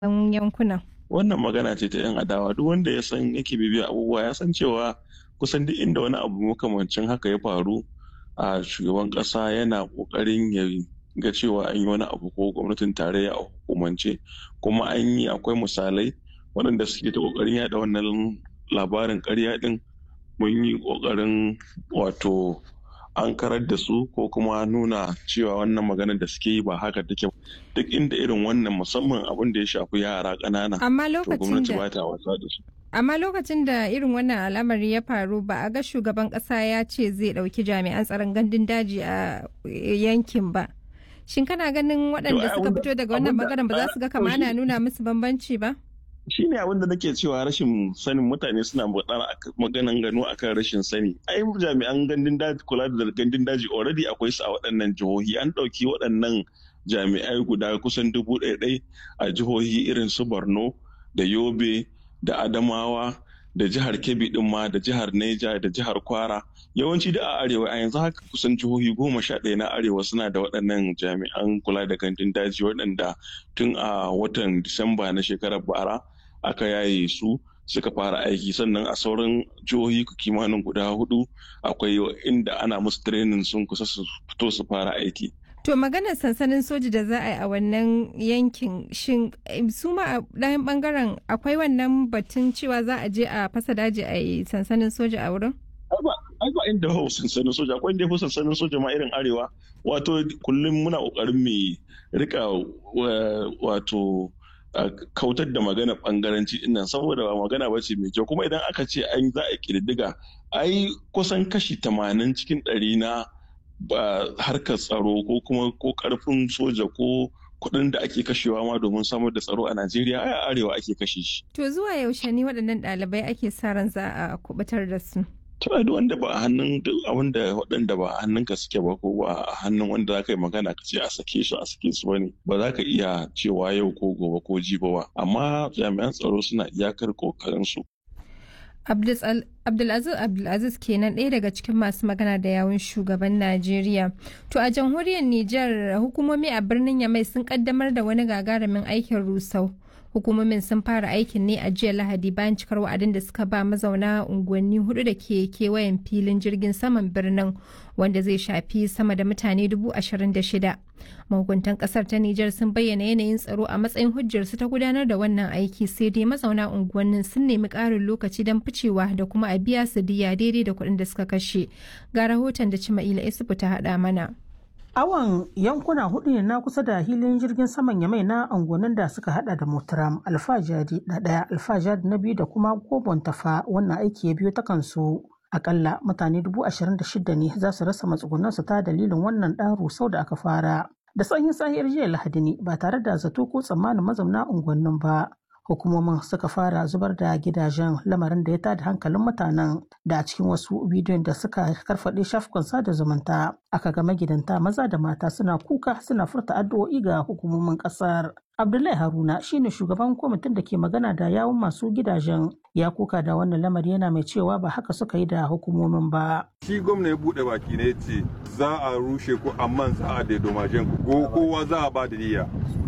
sauran yankunan. Wannan magana ce ta 'yan adawa duk wanda ya san yake bibiya abubuwa ya san cewa kusan duk inda wani abu makamancin haka ya faru a shugaban ƙasa yana ƙoƙarin ya ga cewa an yi wani abu ko gwamnatin tarayya a hukumance kuma an yi akwai misalai waɗanda suke ta ƙoƙarin yaɗa wannan labarin ƙarya ɗin mun yi ƙoƙarin wato an karar da su ko kuma nuna cewa wannan maganar da suke yi ba haka take duk inda irin wannan musamman abin da ya shafi yara ƙanana Amma to lokacin gwamnati da ba ta wasa da su amma lokacin da irin wannan al'amari ya faru ba a ga shugaban kasa ya ce zai ɗauki jami'an tsaron gandun daji a yankin ba. Shin kana ganin waɗanda ai suka abinda- fito daga wannan abinda- bangaren ba za su ga to kama shi- ana nuna musu bambanci ba? shi ne abin da nake cewa rashin sanin mutane suna magana ak- maganan gano akan rashin sani ai jami'an gandun daji kula da gandun daji already akwai su a waɗannan jihohi an ɗauki waɗannan jami'ai guda kusan dubu ɗaya ɗai a jihohi irin su borno da yobe da adamawa da jihar kebbi ɗin ma da jihar neja da jihar kwara yawanci da a arewa a yanzu haka kusan jihohi goma sha ɗaya na arewa suna da waɗannan jami'an kula da gandun daji waɗanda tun a watan disamba na shekarar bara aka yaye su suka fara aiki sannan a sauran jihohi kimanin guda hudu akwai inda ana musu training sun kusa su fito su fara aiki To maganar sansanin soji da za a yi a wannan yankin shin eh, su ma a ɗayan bangaren akwai wannan batun cewa za a je a fasa daji a yi sansanin soja a wurin? ai ba ai ba inda hau sansanin soja akwai inda ya fi sansanin soja ma irin arewa wato kullum muna kokarin mu rika wa- wato a kautar da magana bangaranci dinnan saboda ba magana ba ce mai kyau kuma idan aka ce an za a kirdiga ai kusan kashi tamanin cikin ɗari na ba harkar tsaro ko kuma ko karfin soja ko kuɗin da ake kashewa ma domin samar da tsaro a Najeriya ai a arewa ake kashe shi. To zuwa yaushe ne waɗannan ɗalibai ake sa ran za a kubutar da su? Tana duk wanda ba a hannun duk abin da waɗanda ba a hannunka suke ba ko ba a hannun wanda za ka yi magana ka ce a sake su a sake su bane ba za ka iya cewa yau ko gobe ko jibi ba amma jami'an tsaro suna iyakar kokarin su Abdul- Abdulaziz Abdulaziz kenan ɗaya daga cikin masu magana da yawun shugaban Najeriya. To a jamhuriyar Nijar hukumomi a birnin Yamai sun kaddamar da wani gagarumin aikin rusau. Hukumomin sun fara aikin ne a jiya Lahadi bayan cikar wa'adin da suka ba mazauna unguwanni hudu da ke kewayen filin jirgin saman birnin wanda zai shafi sama da mutane dubu ashirin da shida. Mahukuntan kasar ta Nijar sun bayyana yanayin tsaro a matsayin hujjarsu ta gudanar da wannan aiki sai dai mazauna unguwannin sun nemi ƙarin lokaci don ficewa da kuma a biya su diya daidai da kuɗin da suka kashe. Ga rahoton da Cima'ila Isufu ta haɗa mana. Awon yankuna hudu ne na kusa da hilin jirgin saman Yamai na unguwannin da suka hada da Motaram, Alfajari na ɗaya, Alfajari na biyu da kuma Gobon Tafa wannan aiki ya biyo ta kansu. Akalla mutane dubu ashirin da shida ne za su rasa matsugunansu ta dalilin wannan ɗan rusau da aka fara. Da sanyin sahiyar jiya Lahadi ne ba tare da zato ko tsammanin mazauna unguwannin ba. Hukumomin suka fara zubar da gidajen lamarin da ya tada hankalin mutanen da a cikin wasu bidiyon da suka karfaɗe shafukan sada zumunta aka ga magidanta maza da mata suna kuka suna furta addu'o'i ga hukumomin ƙasar. Abdullahi Haruna shine shugaban kwamitin da ke magana da yawun masu gidajen ya kuka da wannan lamari yana mai cewa ba haka suka yi da hukumomin ba. shi gwamna ya bude baki ne ya ce za a rushe ku amma za a daidomajen ku ko kowa za a ba da niyya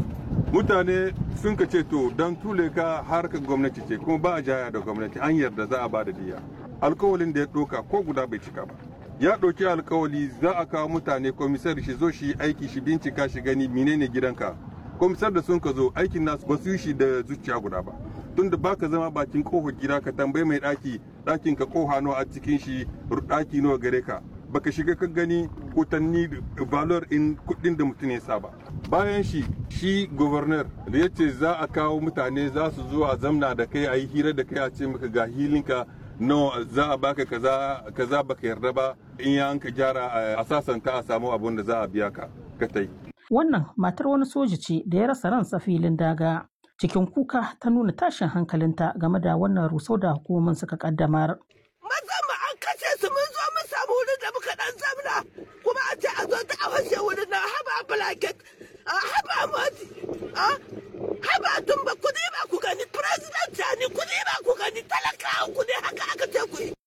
mutane sun ka ce to don tule ka harkar gwamnati ce kuma ba a jaya da gwamnati an yarda za a ba da niyya alkawalin da ya ɗauka ko guda bai cika ba ya ɗauki alkawali za a kawo mutane komisar shi zo shi aiki shi bincika shi gani menene gidanka komisar da sun ka zo aikin nasu ba su yi shi da zuciya guda ba tunda baka zama bakin kofar gida ka tambayi mai ɗaki ɗakin ka koha nawa a cikin shi ɗaki nawa gare ka baka shiga ka gani kutanni valor in kuɗin da mutum ya saba bayan shi shi governor da ya ce za a kawo mutane za su zo a zamna da kai a yi hira da kai a ce maka ga hilinka no za a baka kaza kaza baka yarda ba in ya ka gyara a sasanta a samu abun da za a biya ka ka tai Wannan matar wani soja ce da ya rasa ransa filin daga. Cikin kuka ta nuna tashin hankalinta game da wannan rusau da hukumomin suka kaddamar. maza mu an kashe su mun zo mun samu wurin da muka dan zamna kuma a ce a zo ta a washe wurin nan haba blanket a haba moti a haba tumba ku ba ku gani president ni ku ba ku gani talakawa ku ne haka aka ce ku yi